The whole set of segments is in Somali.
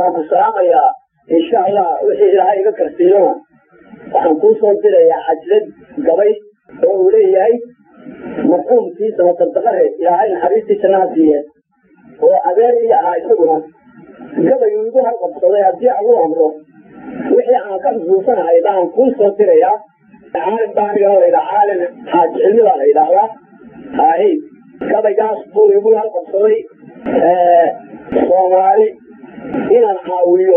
waan ku salaamayaa insha allah wixii ilaahay iga karsiiyona waxaan kuu soo dirayaa xajlad gabay oo uu leeyahay marxuumkii samatardaqare ilaahay naxariistiisa naha siiye oo adeer ii ahaa isaguna gabayuu igu halqabsaday haddii agu amro wixii aan ka xusuusanahay baan kuu soo dirayaa caalim baa aniga la yidhaha caalim xaaji cilmi baa la yidhaahdaa hay gabaygaas buu igu halqabsaday soomaali inaan caawiyo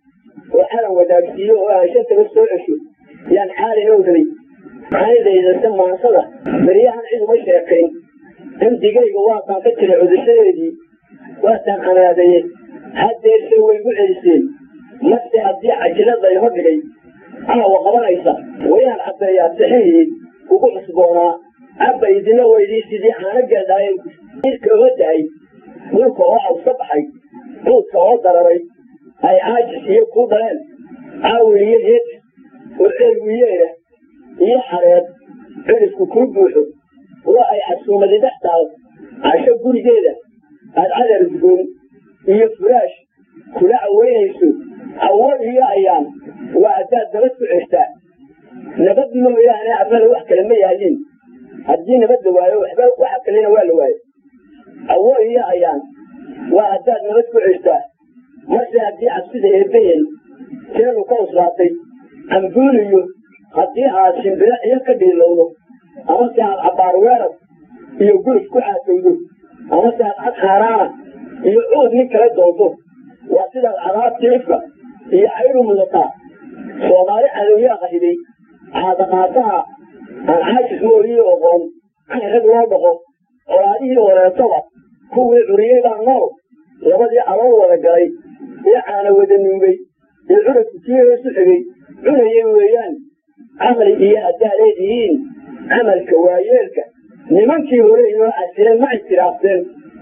oo calan wadaagsiiyo oo aan shantaba soo cesho yaan caalin owday maxaydaydaste maansada beryahan cid uma sheekayn damdigayga waataan ka jiray cudushadeedii waataan canaadaye haddeerse way gu celiseen mase haddii cajilada iho dhigay caawa qabanaysa wayaan caddeeyaa sixihii ugu cusboonaa cabba idina weydii sidii caano geedhaayeen irka oga dahay dhulka oo awsa baxay duudka oo dararay ay caajis iyo kuu dhaleen caawi iyo heed oo ceelwiyeena iyo xareed cidhifku kuu buuxo oo ay casuumadi dhex taal casho gurigeeda aad cadar udgoon iyo furaash kula caweynayso hawo iyo ayaan waa haddaad nabad ku cestaa nabad mooyaane afada wax kale ma yaaliin haddii nabad la waayo waxba waxa kalena waa la waayo hawo iyo ayaan waa haddaad nabad ku cestaa marse haddii cabsida eebbaheen teenu ka uslaatay cambuuliyo haddii aad shimbiro iyo ka dhiilowdo amase aad cabbaar weerar iyo guluf ku caatowdo amase aad cad xaaraana iyo cuud nin kala doonto waa sidaad cadaabtii ifka iyo caydu mudataa soomaali cadowyaa qahiday caadaqaataha aan caajis mooyii oqoon cayn rag loo dhaqo colaadihii wareetoba kuwii curiyey baa nool labadii alool wada galay ee caana wada nuugay ee curadku kii hoosu xigay cunayay weeyaan camali iyo haddaad leedihiin camalka waayeelka nimankii hore inoo casireen ma ictiraafteen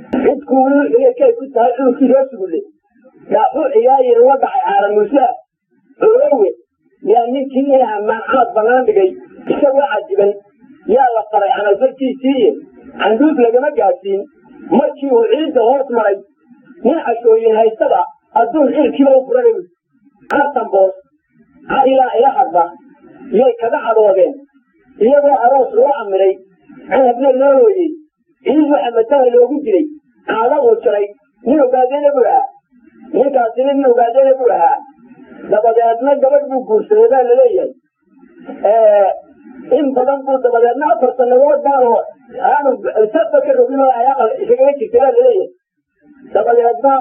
cidkuwii kay ku tahay cudurkii loo sugulle dhaaxuu ciyaayir la dhacay caalamuusaa colowe yaa ninkii inaha maancaad bannaan dhigay isagoo cadiban yaa la faray camalfarkiisiiye canduuf lagama gaadsiin markii uu ciidda hoos maray nin cashooyin haystaba adduun cirkiiba u furay cartanboos cadilaa ila hadba yay kaga cadhoodeen iyagoo aroos loo amiray canabna loo hooyey ciid waxa matala loogu jiray caada uu jiray nin ogaadeena buu ahaa ninkaasina nin ogaadeena buu ahaa dabadeedna gabadh buu guursaday baa laleeyahay in badan buu dabadeedna afar sanadood baanu aanu safa ka rogin oo ay aqal isagaga jirtay baa laleeyahay dabadeedna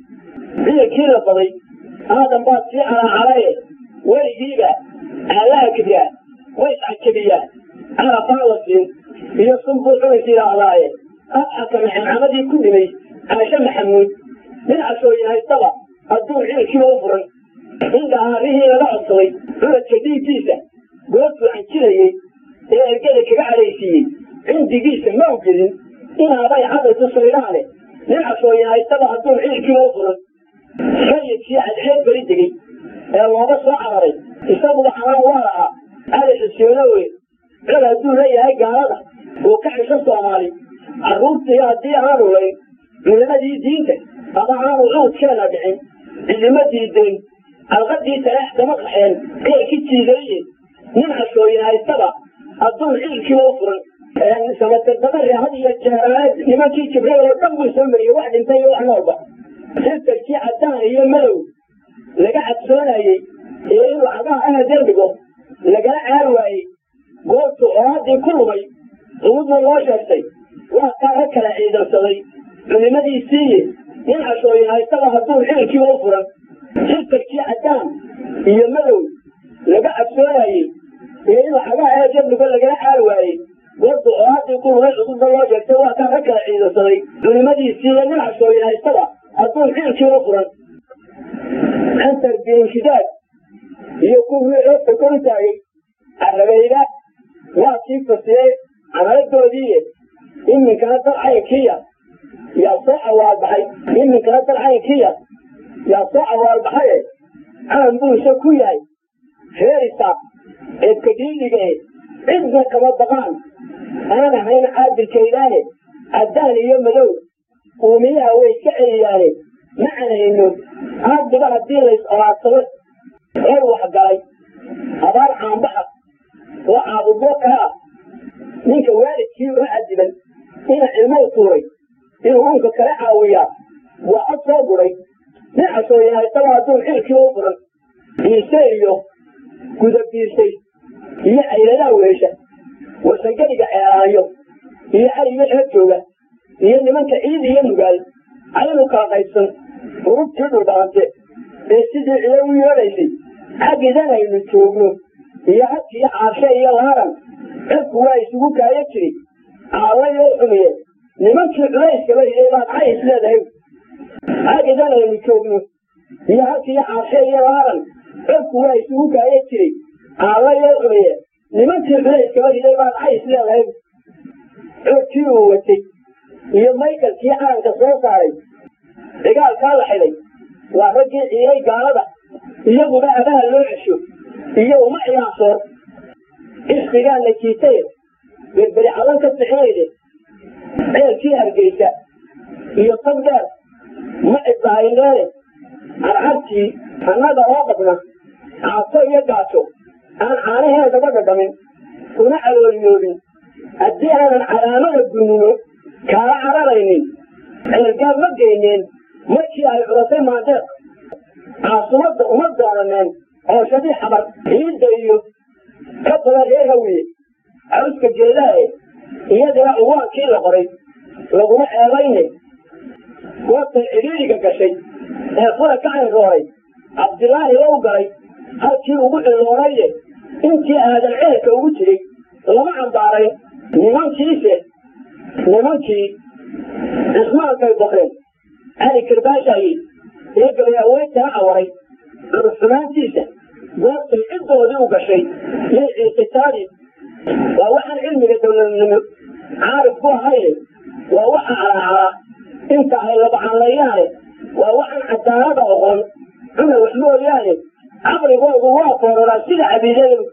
ciilkii la baday aadan baad sii calaacalaye weligiiba aalaha kibraa way iscajabiyaa carafaa la siin iyo sunbuu cunays yidhaahdaaye abxaka maxamcamadii ku dhimay caashe maxamuud nin cashooyin haystaba adduun ciilkiiba u furan indhahaarihii laga codsaday curadka dhiiggiisa goobtuu canjinayey ee ergada kaga cadhaysiiyey cindigiisa ma ugelin inaabay cadaytu saydhaane nin cashooyin haystaba adduun ciilkiiba u furan sayidkii cadxeed beri degey ee looga soo cararay isaguba xanaan waa lahaa cali xuseenoowe cod hadduu leeyahay gaalada oo ka xisho soomaali carruurtii haddii aanu layn culimadii diinta ama aanu cuudkeena dhicin cidima diideen alqadii taleex kama qaxeen keerki jiidaye nin cashooyin haystaba adduun ciilkiiba u furan samatardabare had iyo jeeraane nimankii jibreel oo dhan buu soo mariyey wax dhintay iyo wax noolba sirtarkii caddaan iyo madow laga cadsoonayey ee inuu cagaha ahadan dhigo lagala caar waayey goobtu oohaddii ku lumay cumudna loo sheegtay waa kaa ka kala ciidansaday culimadii siiye nin cashooyin haystaba hadduu xilkiiba u furan sirtarkii caddaan iyo madow laga cadsoonayey ee inuu cagaha ahadan dhigo lagala caar waayey goobtu oohaddii ku lumay cumudna loo sheegtay waa kaa ka kala ciidansaday culimadii siiye nin cashooyin haystaba hadduu xilkiiba furan antar biinshidaad iyo kuwii eebta kor u taagay carabeyda waa kii fasiyey camaladoodiiye iminkana dal caynkiya yaa soo awaalbaxay iminkana dal caynkiya yaa soo awaalbaxaye calan buu isa ku yahay reerisaaq eebka dhiidhige cidna kama baqaan aan ahayn caadilkaydaahe caddaan iyo madow uumiyaha way iska celiyaane ma canayno haddiba haddii lays olaadsado cor waxgalay abaar caanbaxa oo caabudbo kaa ah ninka waalidkii u cadiban ina cilmou tuuray inuu unka kala caawiyaa waa cod soo guray dhinacsoo yahay daba hadduu xilkii u furan biirse iyo guda biirsay iyo cayladaha weesha wasangeliga ceelaanyo iyo caliga eer jooga iyo nimanka ciid iyo nugaal aynu kala qaybsan urubtii dhulbaante ee sidii cido u yeedhaysay xaggidan aynu joogno iyo hadkiiyo caarshe iyo laaran cirku waa isugu kaayo jiri caalayoo xumiye nimankii culayskaba hiday baad cays leedahay xaggidan aynu joogno iyo hadkiiyo caarshe iyo laaran cirku waa isugu kaayo jiri caalayoo xumiye nimankii culayskaba hiday baad cays leedahay coodkii uu watay iyo maykalkii calanka soo saaray dagaalkaa la xidhay waa raggii ciiray gaalada iyaguba abaha loo cesho iyo uma ciyaarsoor isqigaa najiitaye berberi calan ka bixinayde ceelkii hargeysa iyo tagdheer ma cidbahayneene carcartii annaga oo qabna caaso iyo gaajo aan caanaheedaba dhadhamin una calooliyoobin haddii aanan calaamada gunnino kaala cararaynin ceelgaab ma geyneen markii ay culatay maandeeq caasumadda uma doonaneen cooshadii xabar ciidda iyo ka badan reer hawiye caruska jeedaae iyadana uwaankii la qoray laguma ceebayne goobtay cidhiidhiga gashay ee fura ka cayrooray cabdilaahi low galay halkii ugu cilloonayde intii aadan ceelka ugu jiray lama cambaarayn nimankiise nimankii cismaankay boqreen cali karbaashaayi iyo gabayaaweyntaa cawaray curxumaantiisa goobtay ciddoodii u gashay iyo ciisitaadii waa waxaan cilmiga dowladnimo caarif ku ahayne waa waxa calaacalaa inta ay labacanlayaane waa waxaan cadaalada oqon cuna wax mooyaane caqligoodu waa kooraraa sida cabiidadu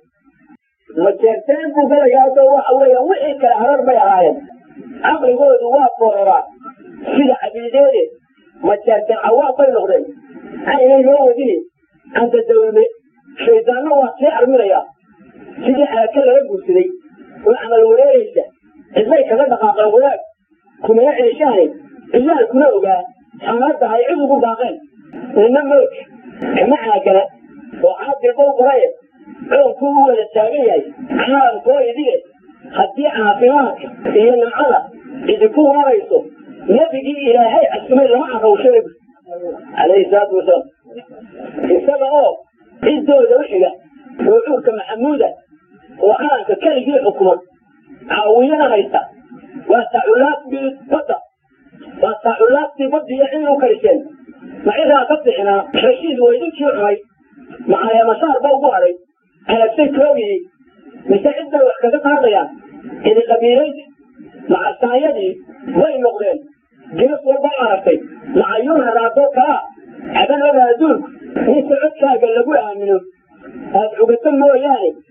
majeerteen buu galayaaso waxa weeya wixii kale harar bay ahaayeen caqligoodu waa kooraraa sida cabiideede majeerteen cawaaq bay noqdeen aynay loo wadini anta dawlme shaydaanna waa sii arminayaa sidii xaaka laga guursaday oo camal wareeraysa cidbay kaga dhaqaaqeen wadaag kumana ceeshaane ciyaalkuna ogaa xaaladda ay cid ugu baaqeen nina moog kama caagana oo caadilbow qoraye coonkuu u wada taagan yahay caalamkoo idige haddii caafimaadka iyo nimcada idinku waarayso nebigii ilaahay casumay lama carrawshay calayhi salaatu wasalaam isaga oo ciddooda u xiga oo cuurka maxamuuda oo calanka keligii xukuma caawiyana haysta waa taculaabtii badda waa taculaabtii baddiiyo cid u kariseen macidaa ka bixinaa rashiid weydinkii cunay macaleemasaarba ugu hadhay alabsay koogii mise cid bay wax kaga qaadayaan idi qabiilayda macasaanyadii way noqdeen gees walba aragtay macayuun haraadoo kalaa caban oga adduunku ninka codkaaga lagu aamino aad cugato mooyaane